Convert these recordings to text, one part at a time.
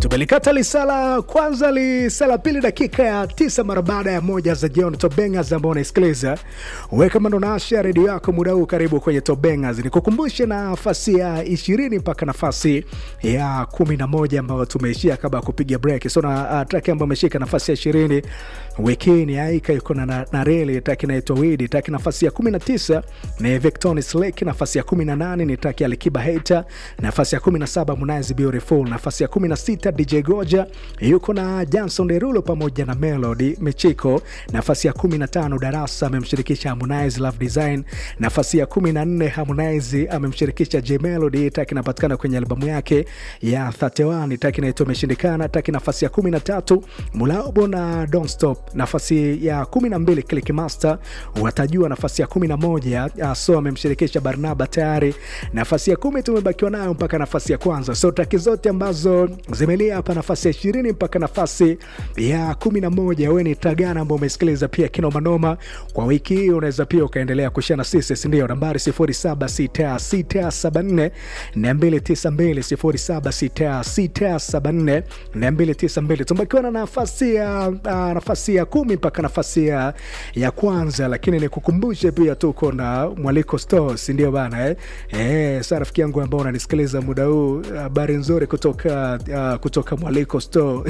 tumelikata lisala kwanza lisala pili dakika ya tisa mara baada ya moja za jioni tobengas ambao unaisikiliza we kama ndo naasha redio yako muda huu karibu kwenye tobengas nikukumbushe nafasi ya ishirini mpaka nafasi ya kumi na moja ambayo tumeishia kabla ya kupiga break so na uh, traki ambayo ameshika nafasi ya ishirini wiki ni aika yuko na, na, na reli traki inaitwa widi traki nafasi ya kumi na tisa ni victonis lake nafasi ya kumi na nane ni traki ya likiba hater nafasi ya kumi na saba Harmonize beautiful nafasi ya kumi na sita dj goja yuko na janson derulo pamoja na melody michiko nafasi ya kumi na tano darasa amemshirikisha harmonize love design nafasi ya kumi na nne harmonize amemshirikisha j melody taki inapatikana kwenye albamu yake ya 31 taki inaitwa imeshindikana taki nafasi ya kumi na tatu mulaobo na don't stop nafasi ya kumi na mbili click master watajua nafasi ya kumi na moja so amemshirikisha barnaba tayari nafasi ya kumi tumebakiwa nayo mpaka nafasi ya kwanza so taki zote ambazo zimelia hapa nafasi ya ishirini mpaka nafasi ya kumi na moja we ni tagana ambao umesikiliza pia kinomanoma kwa wiki hii unaweza pia ukaendelea kushia na sisi sindio nambari 076674 292 076674 tumebakiwa na nafasi ya uh, nafasi ya kumi mpaka nafasi ya, ya kwanza lakini nikukumbushe pia tuko na mwaliko store sindio bana eh? Eh, sa rafiki yangu ambao unanisikiliza muda huu habari nzuri kutoka uh, kutoka mwaliko store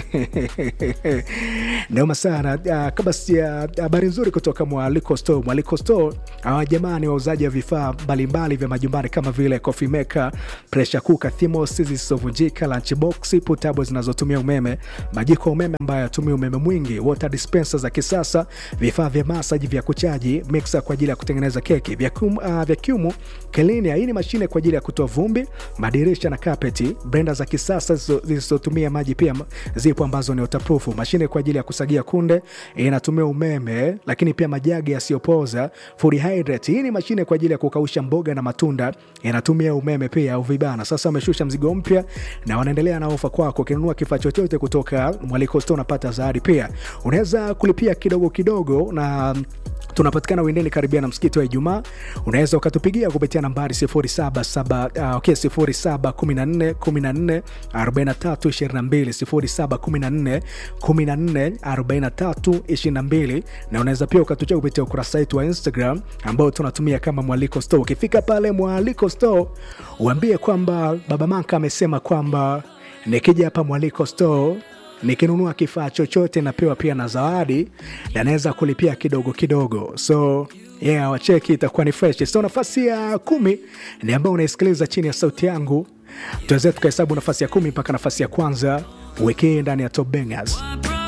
naoma sana uh, kabla sia habari nzuri kutoka mwaliko store mwaliko store hawa jamaa ni wauzaji wa vifaa mbalimbali vya majumbani kama vile coffee maker pressure cooker thimos zisizovunjika lunchbox putabo zinazotumia umeme majiko ya umeme ambayo yatumia umeme mwingi water dispenser za kisasa vifaa vya masaji vya kuchaji mixer kwa ajili ya kutengeneza keki vacuum, uh, vacuum cleaner hii ni mashine kwa ajili ya kutoa vumbi madirisha na kapeti brenda za kisasa zisizotumia maji pia zipo ambazo ni waterproof mashine kwa ajili ya kusagia kunde inatumia umeme lakini pia majagi yasiyopoza food hydrate hii ni mashine kwa ajili ya kukausha mboga na matunda inatumia umeme pia au vibana sasa wameshusha mzigo mpya na wanaendelea na ofa kwako ukinunua kifaa chochote kutoka mwaliko store unapata zawadi pia unaweza kulipia kidogo kidogo na tunapatikana windeni karibia na msikiti wa ijumaa unaweza ukatupigia kupitia nambari 0714 uh, okay, 0714 na unaweza pia ukatuchia kupitia ukurasa wetu wa instagram ambao tunatumia kama mwaliko store ukifika pale mwaliko store uambie kwamba baba manka amesema kwamba nikija hapa mwaliko store nikinunua kifaa chochote napewa pia na zawadi na naweza kulipia kidogo kidogo so yeah, wacheki itakuwa ni fresh so nafasi ya kumi ni ambao unaisikiliza chini ya sauti yangu tuweze tukahesabu nafasi ya kumi mpaka nafasi ya kwanza wekee ndani ya top bangers